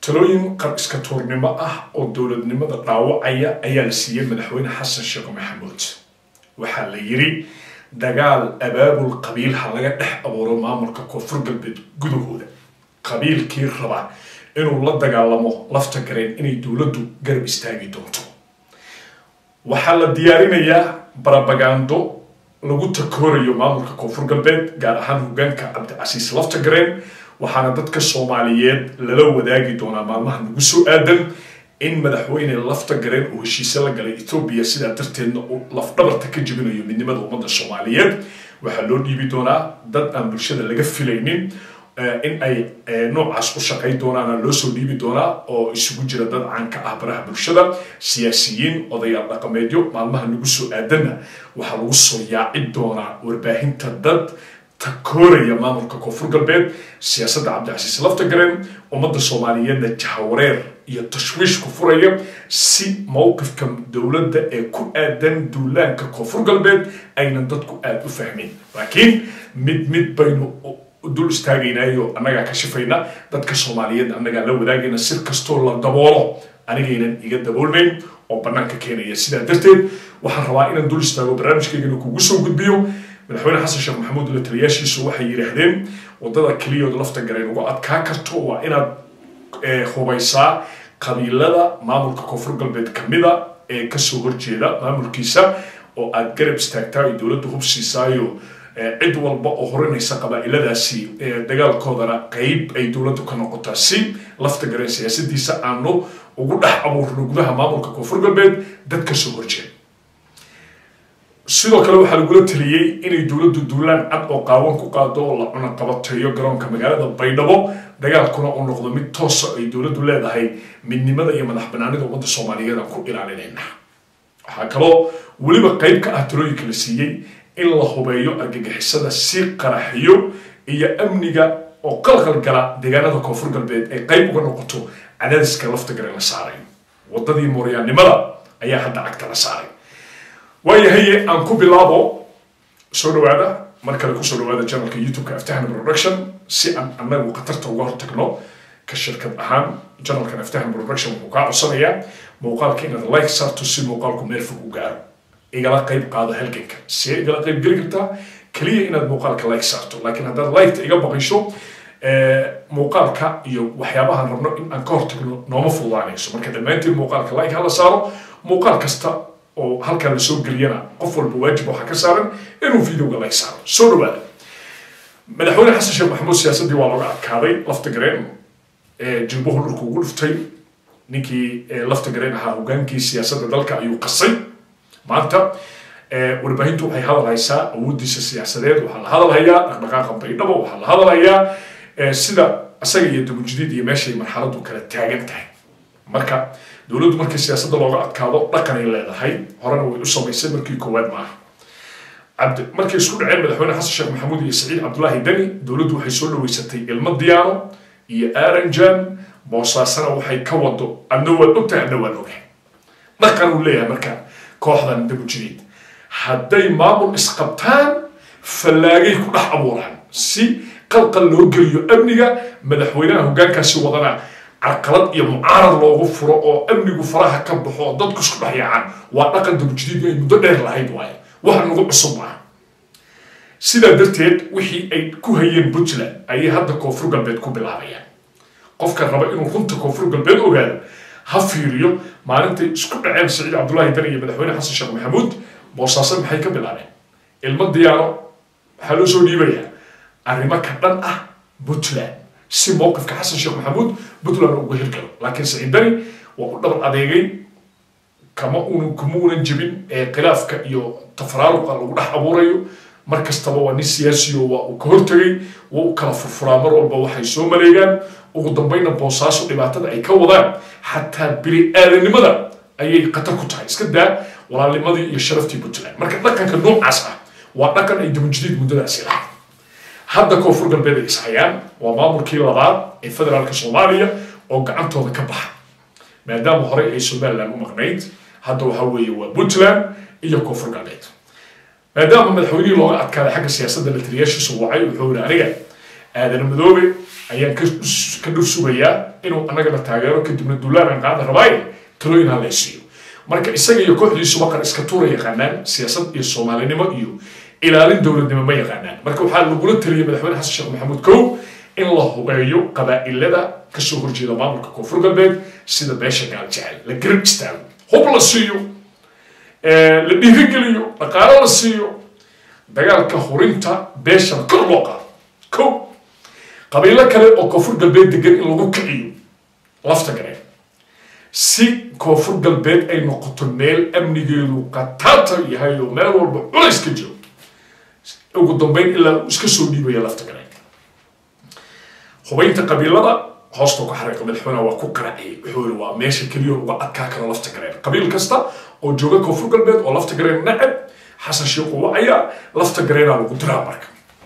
talooyin qar iska tuurnimo ah oo dowladnimada dhaawacaya ayaa la siiyey madaxweyne xasan sheekh maxamuud waxaa la yidhi dagaal abaabul qabiil ha laga dhex abuuro maamulka koonfur galbeed gudahooda qabiilkii raba inuu la dagaalamo lafta gareen inay dowladdu garab istaagi doonto waxaa la diyaarinayaa barabagando lagu takoorayo maamulka koonfur galbeed gaar ahaan hogaanka cabdicasiis lafta gareen waxaana dadka soomaaliyeed lala wadaagi doonaa maalmaha nagu soo aadan in madaxweyne lafta gareen uu heshiise la galay etoobiya sidaa darteedna uu lafdhabarta ka jebinayo midnimada ummadda soomaaliyeed waxaa loo dhiibi doonaa dad aan bulshada laga filaynin in ay noocaas u shaqay doonaana loo soo dhiibi doonaa oo isugu jira dad caanka ah baraha bulshada siyaasiyiin odayaal dhaqameedyo maalmaha nagu soo aadanna waxaa lagu soo yaaci doonaa warbaahinta dad takooraya maamulka koonfur galbeed siyaasadda cabdicasiis lafta gareen ummadda soomaaliyeedna jahawareer iyo tashwiish ku furaya si mowqifka dowladda ee ku aadan duulaanka koonfur galbeed aynan dadku aada u fahmin laakiin mid mid baynu dul istaagaynayo annagaa ka shifayna dadka soomaaliyeed annagaa la wadaagayna sir kastoo la daboolo anigaynan iga daboolnayn oo bannaanka keenaya sidaa darteed waxaan rabaa inaan dul istaago barnaamijkaygana kugu soo gudbiyo madaxweyne xasan sheekh maxamuud la taliyaashiisu waxay yidhaahdeen waddada keliyood lafta gareen uga adkaa karto waa inaad hubaysaa qabiilada maamulka koonfur galbeed kamida ee kasoo horjeeda maamulkiisa oo aad garab istaagtaa ay dowladda hubsiisaayo cid walba oo horinaysa qabaa'iladaasi dagaalkoodana qeyb ay dowladdu ka noqotaa si lafta gareen siyaasadiisa aanu ugu dhex abuurno gudaha maamulka koonfur galbeed dad kasoo horjeeda sidoo kale waxaa lagula taliyey inay dowladdu duulaan cad oo qaawan ku qaado oo la cunaqabateeyo garoonka magaalada baydhabo dagaalkuna uu noqdo mid toosa ay dowladdu leedahay midnimada iyo madax banaanida ummadda soomaaliyeed aan ku ilaalinayna waxaa kaloo weliba qeyb ka ah talooyinka la siiyey in la hubeeyo argagixisada si qaraxiyo iyo amniga oo qalqal gala deegaanada koonfur galbeed ay qeyb uga noqoto cadaadiska lafta gare la saaray waddadii mooryaannimada ayaa hadda cagta la saaray waayahaye aan ku bilaabo soo dhawaada mar kale kusoo dhawaada janalka youtube-ka aftahana production si aan annagu khatarta uga hortagno ka shirkad ahaan janalkan aftahana production wuxuu kaa codsanayaa muuqaalka inaad like saarto si muuqaalku meel fog u gaaro igala qayb qaado halganka see igala qayb geli kartaa keliya inaad muuqaalka like saarto laakiin haddaad liketa iga baqayso muuqaalka iyo waxyaabahan rabno in aan ka hortagno nooma fududaanayso marka dhammaantiin muuqaalka like hala saaro muuqaal kasta oo halkan lasoo geliyana qof walba waajib waxaa ka saaran inuu videoga like saaro soo dhawaada madaxweyne xasan sheekh maxamuud siyaasaddii waa looga adkaaday lafta gareen jilbuhu dhulku ugu dhuftay ninkii lafta gareen ahaa hogaankii siyaasadda dalka ayuu qasay maanta warbaahintu waxay hadal haysaa awooddiisa siyaasadeed waxaa la hadalhayaa dhaqdhaqaaqa baydhabo waxaa la hadalhayaa sida isaga iyo dabujidiid iyo meeshay marxaladdu kala taagan tahay marka dowladdu markii siyaasadda looga adkaado dhaqanay leedahay horena way u samaysay markii koowaad maaha cabdi markay isku dhaceen madaxweyne xasan sheekh maxamuud iyo saciid cabdulaahi deni dowladdu waxay soo dhaweysatay ilmo diyaano iyo aranjan boosaasana waxay ka wado adna waad ogtahay adna waan ogahay dhaqan uu leeyahay marka kooxdan dabujideed hadday maamul isqabtaan fallaagay ku dhex abuuraan si qalqal loo geliyo amniga madaxweynaha hoggaankaasi wadana carqalad iyo mucaarad loogu furo oo amnigu faraha ka baxo oo dadku isku dhex yaacaan waa dhaqan dabujidiid ay muddo dheer lahayd waaye wax nagu cusub maaha sidaa darteed wixii ay ku hayeen puntland ayay hadda koonfur galbeed ku bilaabayaan qofka raba inuu runta koonfur galbeed ogaado ha fiiriyo maalintay isku dhaceen saciid cabdullaahi dan iyo madaxweyne xasan sheekh maxamuud boosaaso maxay ka bilaabeen ilmo diyaano waxaa loo soo dhiibayaa arrimo ka dhan ah puntland si mowqifka xasan sheekh maxamuud puntland uga hirgalo laakiin saciid dani waa u dhabar adeegay kama uun kuma unan jebin ee khilaafka iyo tafaraaruqa lagu dhex abuurayo mar kastaba waa nin siyaasiyo waa uu ka hortegay waa u kala furfuraa mar walba waxay soo maleegaan ugu dambayna boosaaso dhibaatada ay ka wadaan xataa bini aadanimada ayay khatar ku tahay iska daa walaalnimadii iyo sharaftii puntland marka dhaqanka noocaas ah waa dhaqan ay dabajidiid muddadaasi lahayd hadda koonfur galbeed ay ishayaan waa maamulkii labaad ee federaalka soomaaliya oo gacantooda ka baxa maadaama horey ay somaliland u maqnayd hadda waxaa weeye waa puntland iyo koonfur galbeed maadaama madaxweynihii looga adkaaday xagga siyaasadda la taliyaashiisu wacay wuxuu yihi aniga aadan madoobe ayaan ka dhur sugayaa inuu annagana taageero kadibna duulaanan qaada rabaaye talooyin ha laysiiyo marka isaga iyo kooxdiisuba qar iska tuura yaqaanaan siyaasad iyo soomaalinimo iyo ilaalin dowladnimo ma yaqaanaan marka waxaa lagula taliyay madaxweyne xasan sheekh maxamuud kow in la hubeeyo qabaa'ilada kasoo horjeeda maamulka koonfur galbeed sida beesha gaal jecel la garab istaago hub la siiyo la dhiirigeliyo dhaqaalo la siiyo dagaalka hurinta beeshana kor loo qaado kow qabiilo kale oo koonfur galbeed degan in lagu kiciyo lafta gareen si koonfur galbeed ay noqoto meel amnigeedu qataata yahay oo meel walba culays ka jiro ugu dambeyn ilaa uu iska soo dhiibaya lafta gareen hubaynta qabiilada hoosta ku xariiqa madaxweynaha waa ku qaraciyay wuxuu yiri waa meesha keliya uga adkaa karo lafta gareen qabiil kasta oo jooga koonfur galbeed oo lafta gareen nacab xasan sheekh uu wacayaa lafta gareenaa lagu diraa marka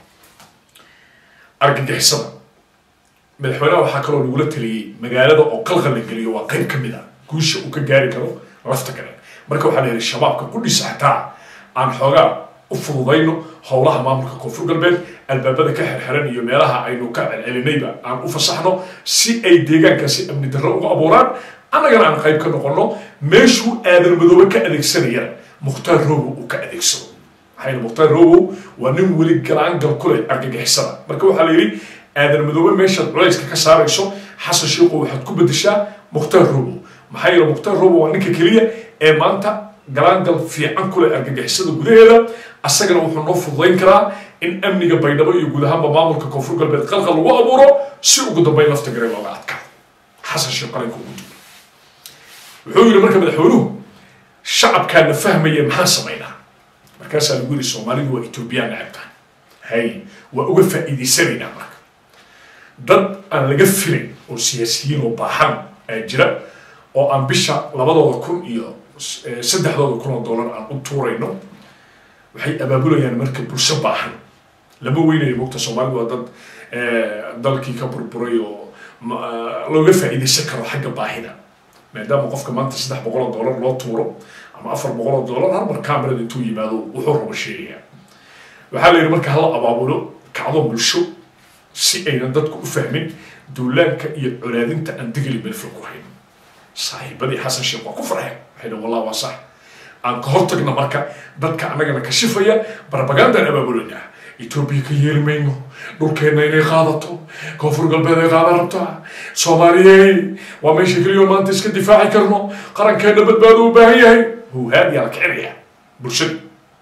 argagixisada madaxweynaha waxaa kaloo lagula taliyey magaalada oo qalqal la geliyo waa qayb ka mid a guusha uu ka gaari karo lafta gareen marka waxaa la yidhi shabaabka ku dhisa xataa aan xoogaa u fududayno howlaha maamulka koonfur galbeed albaabada ka xirxiran iyo meelaha aynu ka celcelinayba aan u fasaxno si ay deegaankaasi amni darro uga abuuraan annagana aan qayb ka noqono meeshuu aadan madoobe ka adeegsanayana mukhtaar robow uu ka adeegsado maxaa mukhtaar robow waa nin weli galaangal ku leh argagixisada marka waxaa la yidhi aadan madoobe meeshaad culayska ka saarayso xasan sheekhu waxaad ku bedeshaa mukhtaar robow maxaa yeele mukhtaar robow waa ninka keliya ee maanta galaangal fiican ku leh argagixisada gudaheeda asagana wuxuu noo fududayn karaa in amniga baydhabo iyo guud ahaanba maamulka koonfur galbeed qalqal lagu abuuro si ugu dambeyn lafta gareen looga adkaa xasan sheekh qaranka ugu duulay wuxuu yidhi marka madaxweynuhu shacabkaana fahmaya maxaan samaynaa markaasaa lagu yidhi soomaalidu waa etoobiyaan nacabtaan hay waa uga faa'iidaysanaynaa marka dad aan laga filayn oo siyaasiyiin oo baahan aa jira oo aan bisha labadooda kun iyo saddexdooda kun oo dollar aan u tuurayno waxay abaabulayaan marka bulsho baahan lama weynayo mogta soomaalidu waa dad dalkii ka burburay oo looga faa'iidaysan karo xagga baahida maadaama qofka maanta saddex boqol oo dollar loo tuuro ama afar boqol oo dollar harmar camerada intuu yimaado wuxuu rabo sheegaya waxaa la yidhi marka hala abaabulo kacdo bulsho si aynan dadku u fahmin duulaanka iyo colaadinta aan digli melfil ku hayn saaxiibadii xasan sheekh waa ku farxeen waxay dhan wallah waa sax aan ka hortagna marka dadka annagana kashifaya barbagandaan abaabulanaa etoobiya ka yeeli mayno dhulkeenna inay qaadato koonfur galbeed ay qaadan rabtaa soomaaliyey waa meesha keliyo maanta iska difaaci karno qarankeenna badbaado u baahan yahay huhaadiyaa la kicinaya bulshada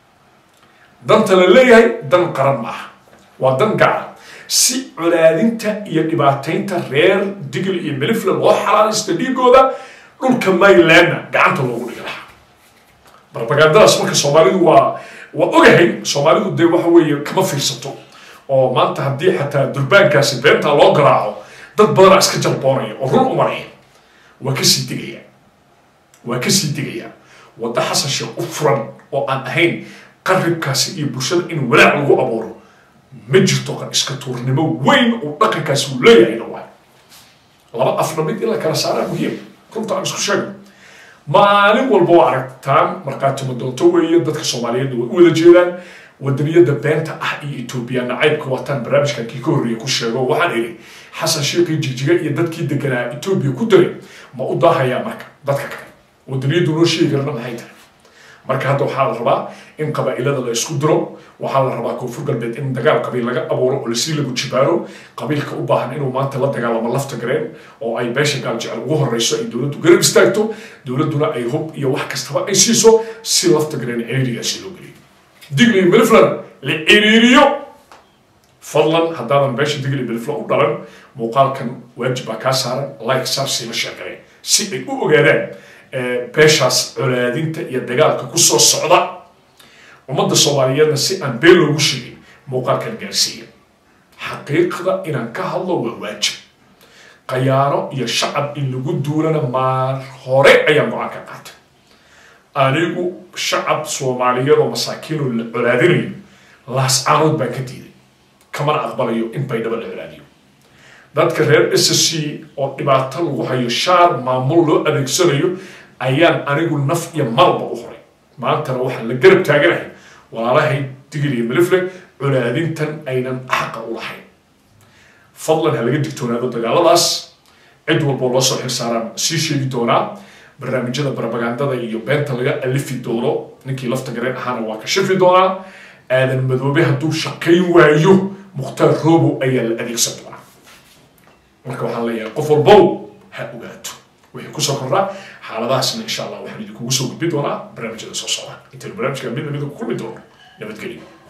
danta la leeyahay dan qaran maaha waa dan gaara si colaadinta iyo dhibaataynta reer digl iyo melifla loo xalaalaysta dhiigooda dhulka maylandna gacanta loogu dhigi lahaa barbagandadaas marka soomaalidu waa waa ogahay soomaalidu dee waxa weeye kama fiirsato oo maanta haddii xataa durbaankaasi beentaa loo garaaco dad badanaa iska jalboonaya oo run umaraya waa kasii digaya waa kasii digaya wadda xasan sheekh u furan oo aan ahayn qaribkaasi iyo bulshada in walaac lagu abuuro ma jirto qan iska tuurnimo weyn uu dhaqankaasi uu leeyahayna waay laba afna mid in la kala saaraa muhiim runta aan isku sheegno maalin walba waa aragtaan markhaatimo doonto weeye dadka soomaaliyeed way u wada jeedaan wadaniyada beenta ah iyo etoobiya nacaybka wataan barnaamijkan kii ka horreeya ku sheego waxaan idhi xasan sheekii jijiga iyo dadkii deganaa etoobiya ku diray ma u daahayaa marka dadka kale wadaniyadu noo sheegi karana maxay tahay marka hadda waxaa la rabaa in qabaa'ilada la isku diro waxaa la rabaa koonfur galbeed in dagaal qabiil laga abuuro oo lasii lagu jibaaro qabiilka u baahan inuu maanta la dagaalamo lafta gareen oo ay beesha gaal jecel ugu horeyso ay dowladdu garab istaagto dowladduna ay hub iyo wax kastaba ay siiso si lafta gareen ciriirigaasi loo geliyo digli miliflan la ciriiriyo fadlan haddaadan beesha digli milifla u dhalan muuqaalkan waajib baa kaa saaran like saar siima sheegaleen si ay u ogaadaan beeshaas colaadinta iyo dagaalka ku soo socda ummadda soomaaliyeedna si aan been loogu sheegin muuqaalkan gaarsiiya xaqiiqda inaan ka hadlo waa waajib qayaano iyo shacab in lagu duulana maar hore ayaan go-aan ka qaatay anigu shacab soomaaliyeed oo masaakiinoo la colaadinayo laascaanood baan ka diiday kamana aqbalayo in baydhaba la colaadiyo dadka reer s c oo dhibaato lagu hayo shaar maamul loo adeegsanayo ayaan anigu naf iyo malba u horay maantana waxaan la garab taaganahay walaalahay digil iyo milifle colaadintan aynan xaqa u lahayn fadlan ha laga digtoonaado dagaaladaas cid walboo loo soo xilsaaraan sii sheegi doonaa barnaamijyada barabagandada iyo beenta laga alifi doono ninkii lafta gareen ahaana waa ka shafi doonaa aadan madoobe hadduu shaqayn waayo mukhtaar roobo ayaa la adeegsan doonaa marka waxaan leeyahay qof walbow ha ogaato wixii kusoo kordhaa xaaladahaasna insha allah waxaan idinkugu soo gudbin doonaa barnaamijyada soo socda intaynu barnaamijka mid lamida ku kulmi doono nabadgelyo